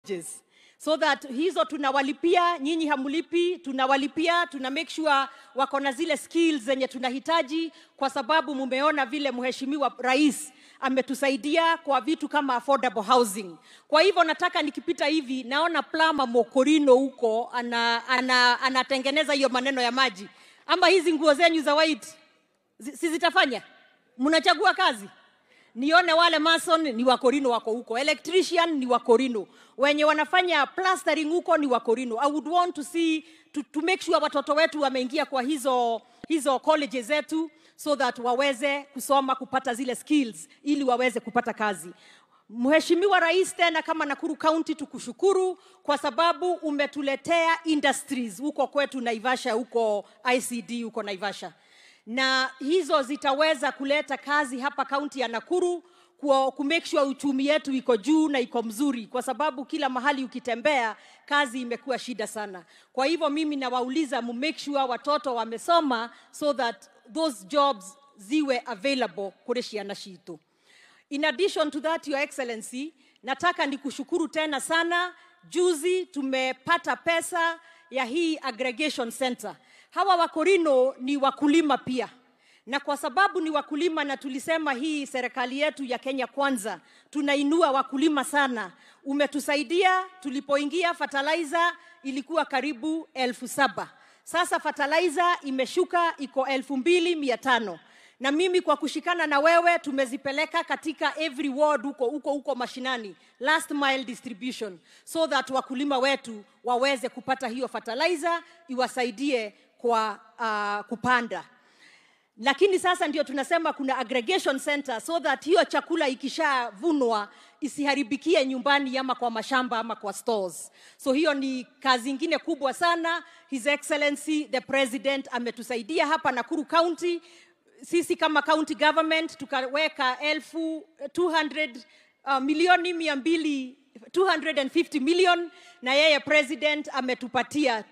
colleges so that hizo tunawalipia, nyinyi hamulipi, tunawalipia, tuna make sure wako na zile skills zenye tunahitaji, kwa sababu mumeona vile mheshimiwa rais ametusaidia kwa vitu kama affordable housing. Kwa hivyo nataka nikipita hivi, naona Plama Mokorino huko ana, ana, anatengeneza hiyo maneno ya maji, ama hizi nguo zenyu za white zi- si zitafanya? Mnachagua kazi nione wale mason ni wakorino wako huko electrician ni wakorino wenye wanafanya plastering huko ni wakorino i would want to see to, to make sure watoto wetu wameingia kwa hizo hizo colleges zetu so that waweze kusoma kupata zile skills ili waweze kupata kazi Mheshimiwa Rais, tena kama Nakuru County tukushukuru kwa sababu umetuletea industries huko kwetu Naivasha, huko ICD huko Naivasha na hizo zitaweza kuleta kazi hapa kaunti ya Nakuru ku ku make sure uchumi yetu iko juu na iko mzuri, kwa sababu kila mahali ukitembea kazi imekuwa shida sana. Kwa hivyo mimi nawauliza mu make sure watoto wamesoma so that those jobs ziwe available kule ciana citu. In addition to that, Your Excellency, nataka nikushukuru tena sana. Juzi tumepata pesa ya hii aggregation center. Hawa wakorino ni wakulima pia, na kwa sababu ni wakulima na tulisema hii serikali yetu ya Kenya Kwanza tunainua wakulima sana, umetusaidia. Tulipoingia fertilizer ilikuwa karibu elfu saba sasa fertilizer imeshuka iko elfu mbili mia tano na mimi kwa kushikana na wewe tumezipeleka katika every ward huko huko huko mashinani last mile distribution so that wakulima wetu waweze kupata hiyo fertilizer iwasaidie kwa uh, kupanda lakini sasa ndio tunasema kuna aggregation center so that hiyo chakula ikishavunwa isiharibikie nyumbani ama kwa mashamba ama kwa stores so hiyo ni kazi ingine kubwa sana his excellency the president ametusaidia hapa nakuru county sisi kama county government tukaweka elfu 200 uh, milioni mia mbili 250 million na yeye president ametupatia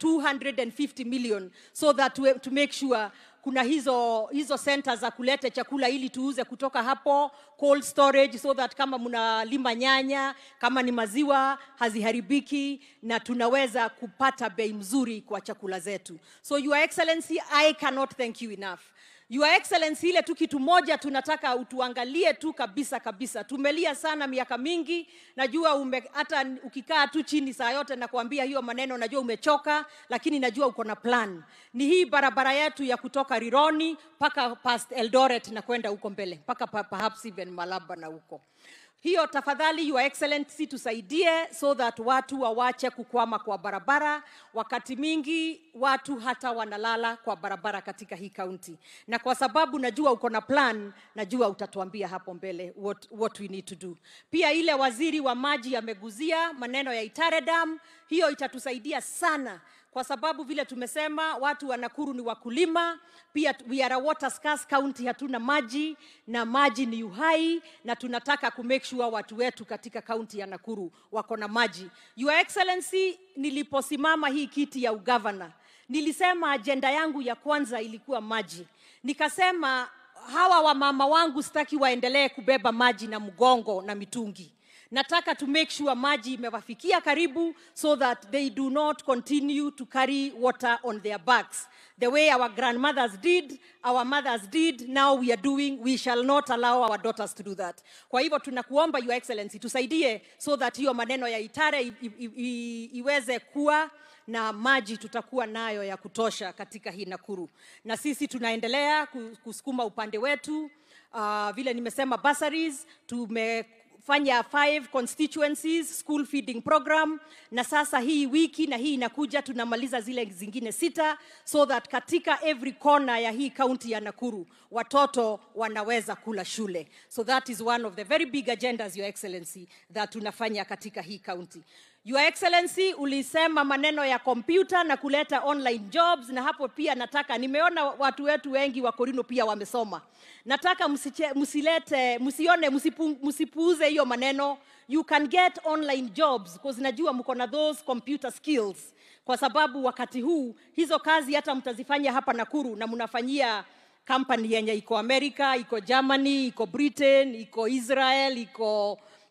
250 million so that we, to make sure kuna hizo hizo center za kuleta chakula ili tuuze kutoka hapo cold storage so that kama mnalima nyanya kama ni maziwa haziharibiki na tunaweza kupata bei mzuri kwa chakula zetu so your excellency i cannot thank you enough Your Excellency, ile tu kitu moja tunataka utuangalie tu kabisa kabisa. Tumelia sana miaka mingi, najua ume, hata ukikaa tu chini saa yote na kuambia hiyo maneno, najua umechoka, lakini najua uko na plan. Ni hii barabara yetu ya kutoka Rironi mpaka past Eldoret na kwenda huko mbele mpaka pa, perhaps even Malaba na huko hiyo tafadhali your excellency tusaidie so that watu wawache kukwama kwa barabara wakati mingi watu hata wanalala kwa barabara katika hii kaunti na kwa sababu najua uko na plan najua utatuambia hapo mbele what, what we need to do pia ile waziri wa maji ameguzia maneno ya Itare Dam hiyo itatusaidia sana kwa sababu vile tumesema watu wa Nakuru ni wakulima, pia we are a water scarce county, hatuna maji na maji ni uhai, na tunataka ku make sure watu wetu katika kaunti ya Nakuru wako na maji. Your Excellency, niliposimama hii kiti ya ugavana, nilisema ajenda yangu ya kwanza ilikuwa maji. Nikasema hawa wamama wangu sitaki waendelee kubeba maji na mgongo na mitungi nataka to make sure maji imewafikia karibu so that they do not continue to carry water on their backs the way our grandmothers did our mothers did now we are doing we shall not allow our daughters to do that kwa hivyo tunakuomba your excellency tusaidie so that hiyo maneno ya itare i, i, i, iweze kuwa na maji tutakuwa nayo ya kutosha katika hii Nakuru, na sisi tunaendelea ku- kusukuma upande wetu. Uh, vile nimesema bursaries tume fanya five constituencies school feeding program na sasa hii wiki na hii inakuja tunamaliza zile zingine sita so that katika every corner ya hii kaunti ya Nakuru watoto wanaweza kula shule so that is one of the very big agendas your excellency that tunafanya katika hii kaunti Your Excellency, ulisema maneno ya kompyuta na kuleta online jobs, na hapo pia nataka, nimeona watu wetu wengi wa Korino pia wamesoma. Nataka msiche, msilete, msione, msipu, msipuuze hiyo maneno. You can get online jobs because najua mko na those computer skills, kwa sababu wakati huu hizo kazi hata mtazifanya hapa Nakuru na mnafanyia company yenye iko America, iko Germany, iko Britain, iko Israel, iko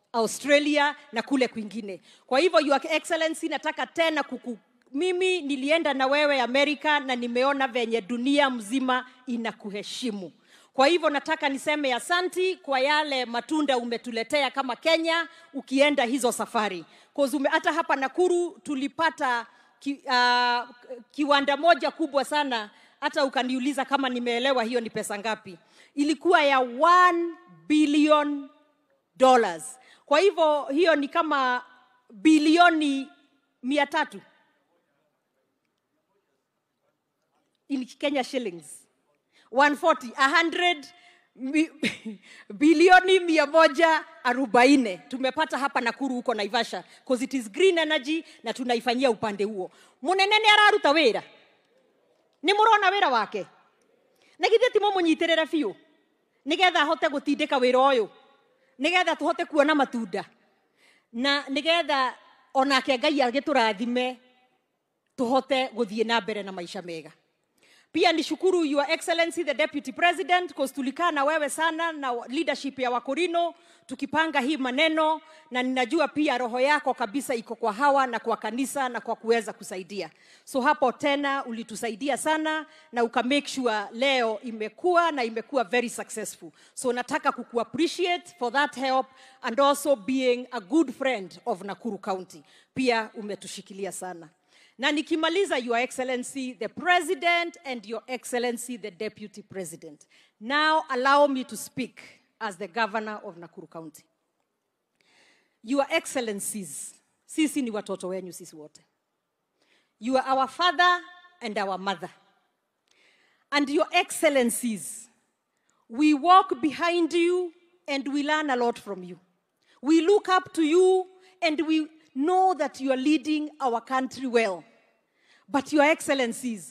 australia na kule kwingine kwa hivyo your excellency nataka tena kuku mimi nilienda na wewe amerika na nimeona venye dunia mzima inakuheshimu kwa hivyo nataka niseme asanti kwa yale matunda umetuletea kama kenya ukienda hizo safari 'Cause ume, hata hapa nakuru tulipata ki, uh, kiwanda moja kubwa sana hata ukaniuliza kama nimeelewa hiyo ni pesa ngapi ilikuwa ya 1 billion dollars kwa hivyo hiyo ni kama bilioni mia tatu in kenya shillings 140 100 mi- bilioni mia moja arobaini tumepata hapa nakuru huko naivasha cause it is green energy na tunaifanyia upande huo munene nĩ araruta wĩra nĩ mũrona wĩra wake na githĩ ti mũmũnyitĩrĩre biũ nĩgetha ahote gũtindĩka wĩra ũyũ nĩgetha tũhote kuona matunda na nĩgetha onake ngai agĩtũrathime tuhote gũthiĩ na mbere na maisha mega pia nishukuru your excellency the deputy president cause tulikaa na wewe sana na leadership ya wakorino tukipanga hii maneno na ninajua pia roho yako kabisa iko kwa hawa na kwa kanisa na kwa kuweza kusaidia so hapo tena ulitusaidia sana na uka make sure leo imekuwa na imekuwa very successful so nataka kuku appreciate for that help and also being a good friend of nakuru county pia umetushikilia sana na nikimaliza your excellency the president and your excellency the deputy president now allow me to speak as the governor of nakuru county your excellencies sisi ni watoto wenyu sisi wote you are our father and our mother and your excellencies we walk behind you and we learn a lot from you we look up to you and we know that you are leading our country well but your excellencies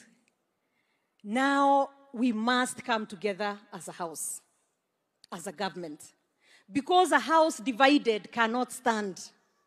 now we must come together as a house as a government because a house divided cannot stand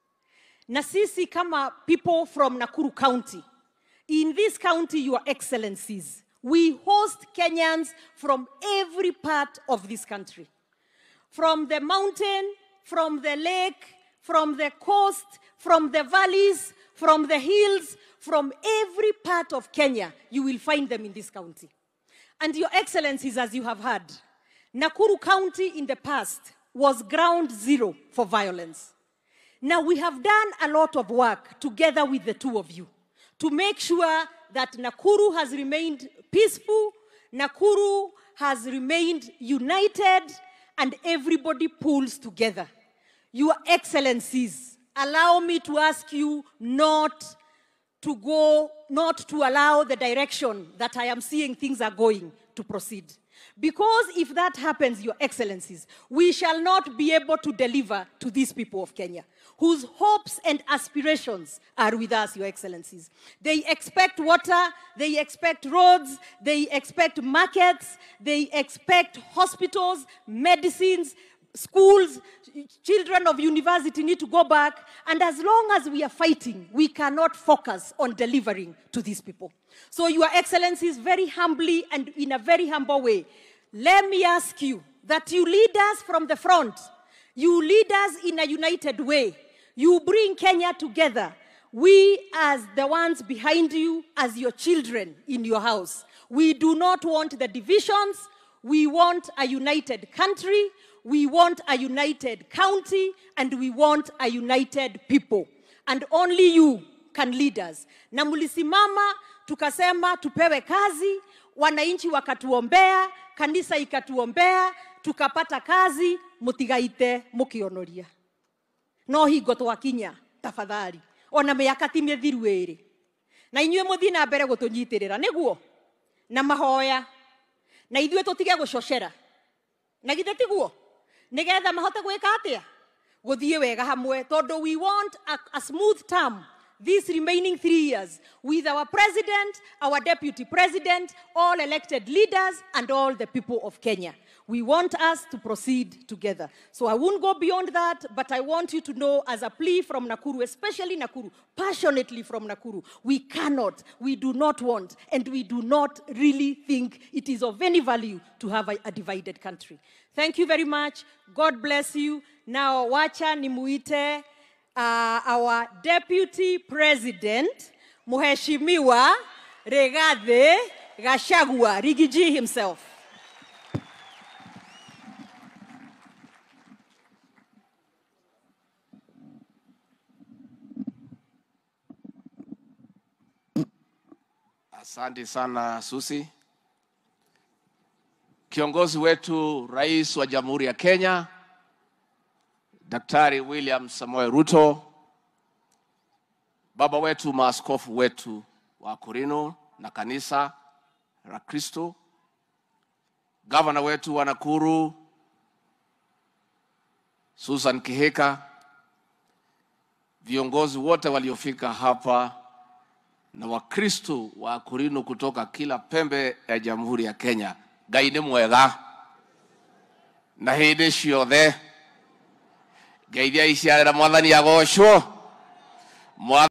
na sisi kama people from nakuru county in this county your excellencies we host kenyans from every part of this country from the mountain from the lake from the coast from the valleys from the hills from every part of kenya you will find them in this county and your excellencies as you have heard nakuru county in the past was ground zero for violence now, we have done a lot of work together with the two of you to make sure that Nakuru has remained peaceful, Nakuru has remained united, and everybody pulls together. Your Excellencies, allow me to ask you not to go, not to allow the direction that I am seeing things are going to proceed. Because if that happens, Your Excellencies, we shall not be able to deliver to these people of Kenya, whose hopes and aspirations are with us, Your Excellencies. They expect water, they expect roads, they expect markets, they expect hospitals, medicines, schools, children of university need to go back. And as long as we are fighting, we cannot focus on delivering to these people. So, Your Excellencies, very humbly and in a very humble way, let me ask you that you lead us from the front. You lead us in a united way. You bring Kenya together. We, as the ones behind you, as your children in your house, we do not want the divisions. We want a united country. We want a united county. And we want a united people. And only you can lead us. Na mlisimama tukasema tupewe kazi, wananchi wakatuombea, kanisa ikatuombea, tukapata kazi, mutigaite mukionoria no hingo twakinya tafadhali ona mĩaka ti mĩthiru ĩrĩ na inyuĩ mũthiĩ na mbere gũtũnyitĩrĩra nĩguo na mahoya na ithuĩ tũtige gũcocera na githĩ tiguo nĩgetha mahote gwĩka atĩa gũthiĩ wega hamwe tondũ we want a, a smooth term these remaining three years with our president, our deputy president, all elected leaders, and all the people of Kenya. We want us to proceed together. So I won't go beyond that, but I want you to know, as a plea from Nakuru, especially Nakuru, passionately from Nakuru, we cannot, we do not want, and we do not really think it is of any value to have a, a divided country. Thank you very much. God bless you. Now wacha nimuite uh, our deputy president Mheshimiwa Regathe Gachagua, Rigiji himself. Asante sana Susi. Kiongozi wetu Rais wa Jamhuri ya Kenya Daktari William Samoei Ruto, baba wetu, maaskofu wetu wa Korino na kanisa la Kristo, gavana wetu wa Nakuru Susan Kihika, viongozi wote waliofika hapa na Wakristo wa Korino kutoka kila pembe ya Jamhuri ya Kenya, Ngai nĩ mwega na hĩndĩ ciothe ngeithia iciarĩra mwathani agocwo Mwathani